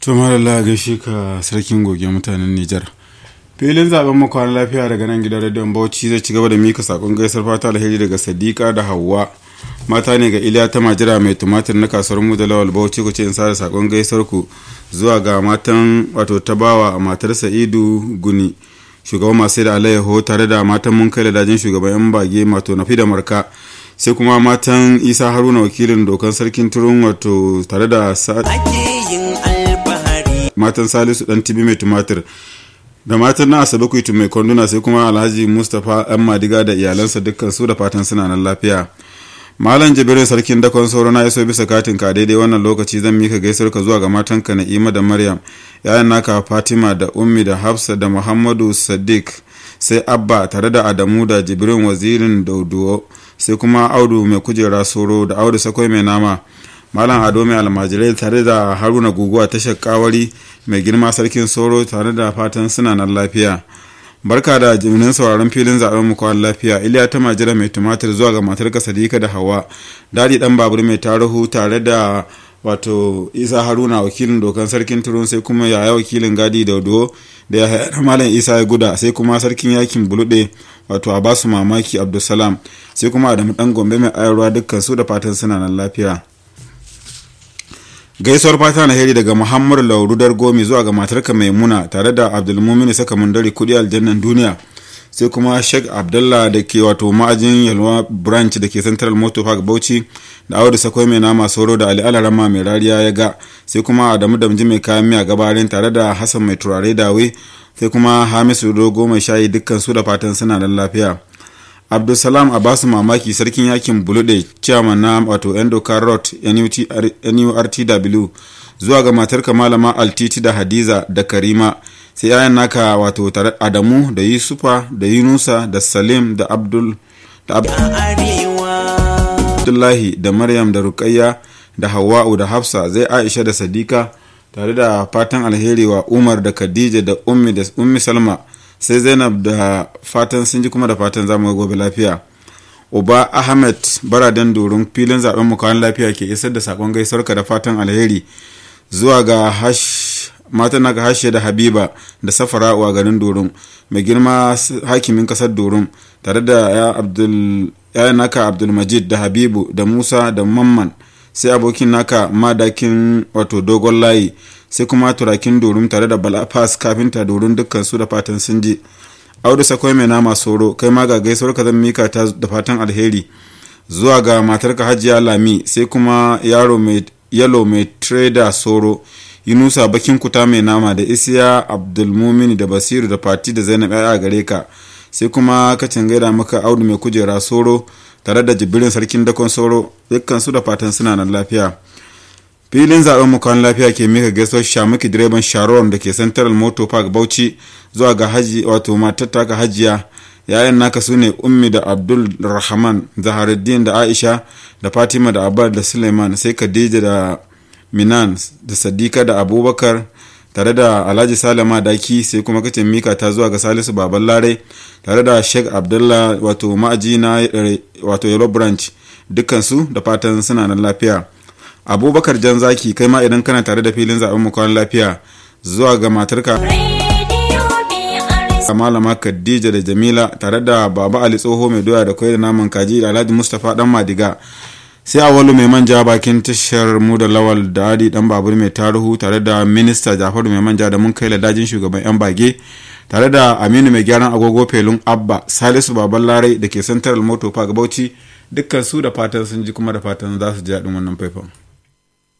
to malala gaishe ka sarkin goge mutanen nijar filin zaben makon lafiya daga nan gidan rediyon bauchi zai ci gaba da mika sakon gaisar fata alheri daga sadiqa da hawa mata ne ga iliya ta majira mai tumatir na kasuwar mu da lawal bauchi ku ce in sa sakon gaisar ku zuwa ga matan wato tabawa matar sa'idu guni shugaban masu da alayyaho tare da matan mun kai da dajin shugaban yan bage mato nafi da marka sai kuma matan isa haruna wakilin dokan sarkin turun wato tare da matan salisu dan tibi mai tumatir da matan na asabe kuitu mai kwanduna sai kuma alhaji mustapha yan madiga da iyalansa dukkan su da fatan suna nan lafiya malam jibirin sarkin dakon sauro na iso bisa katin ka daidai wannan lokaci zan mika gaisuwar ka zuwa ga matanka na'ima da maryam yayan naka fatima da ummi da hafsa da muhammadu sadiq sai abba tare da adamu da jibirin wazirin dauduwo sai kuma audu mai kujera soro da audu sakwai mai nama malam ado mai almajirai tare da haruna guguwa tashar kawari mai girma sarkin soro tare da fatan suna nan lafiya barka da jiminin sauraron filin zaben mu kwan lafiya iliya ta majira mai tumatir zuwa ga matar sadika da hawa dadi dan babur mai tarihu tare da wato isa haruna wakilin dokan sarkin turun sai kuma yaya wakilin gadi da do da ya hayar malam isa ya guda sai kuma sarkin yakin bulude wato a basu mamaki abdulsalam sai kuma adamu dan gombe mai ayarwa dukkan su da fatan suna nan lafiya gaisuwar fata na heri daga muhammad laurudar gomi zuwa ga matarka maimuna tare da abdulmumin saka mundari kudi aljannan duniya sai kuma sheikh abdullah da ke wato ma'ajin yalwa branch da ke central motor park bauchi da audu sakwai mai nama soro da ali alarama mai rariya ya ga sai kuma adamu damji mai kayan miya gabarin tare da hassan mai turare dawe sai kuma hamisu dogo mai shayi dukkan su da fatan suna da lafiya abdulsalam a basu mamaki sarkin yakin bulude chairman na wato endo carrot nurtw zuwa ga matarka malama altiti da hadiza da karima sai yayan naka wato tare adamu da yusufa da yunusa da salim da abdul da abdullahi da maryam da rukayya da hawa'u da hafsa zai aisha da sadika tare da fatan alheri wa umar da khadija da ummi da ummi salma sai zainab da fatan sun ji kuma da fatan zamu gobe lafiya uba ahmed baradan doron filin zaben mukawan lafiya ke isar da sakon gaisuwarka da fatan alheri zuwa ga hash matan naka hashe da habiba da safara a garin doron mai girma hakimin kasar doron tare da ya abdul ya naka abdulmajid da habibu da musa da mamman sai abokin naka madakin wato dogon layi sai kuma turakin dorum tare da balafas kafinta dorum dukkan su da fatan sun je audu sakwai mai nama soro kai ma ga gaisuwar ka zan mika ta da fatan alheri zuwa ga matarka hajiya lami sai kuma yaro mai yalo mai trader soro yunusa bakin kuta mai nama da isiya abdulmumini da basiru da fati da zainab ya gare ka sai kuma kacin gaida maka audu mai kujera soro tare da jibirin sarkin dakon soro dukkan su da fatan suna nan lafiya filin zaben mukan lafiya ke mika gaisuwar shamuki direban sharon da ke central motor park bauchi zuwa ga haji wato matar taka hajiya yayan naka su ne ummi da abdul rahman zaharuddin da aisha da fatima da abar da suleiman sai khadija da minan da sadika da abubakar tare da alhaji salama daki sai kuma kacin mika ta zuwa ga salisu baban lare tare da sheikh abdullah wato ma'aji na wato yellow branch dukkansu da fatan suna nan lafiya abubakar jan zaki kai ma idan kana tare da filin zaben mukwan lafiya zuwa ga matarka malama khadija da jamila tare da baba ali tsoho mai doya da kwai da naman kaji da alhaji mustapha dan madiga sai awalu mai manja bakin tashar mu da lawal da adi dan babur mai taruhu tare da minista jafaru mai manja da mun kai ladajin shugaban yan bage tare da aminu mai gyaran agogo felun abba salisu baban larai da ke central motor park bauchi dukkan su da fatan sun ji kuma da fatan za su ji daɗin wannan faifan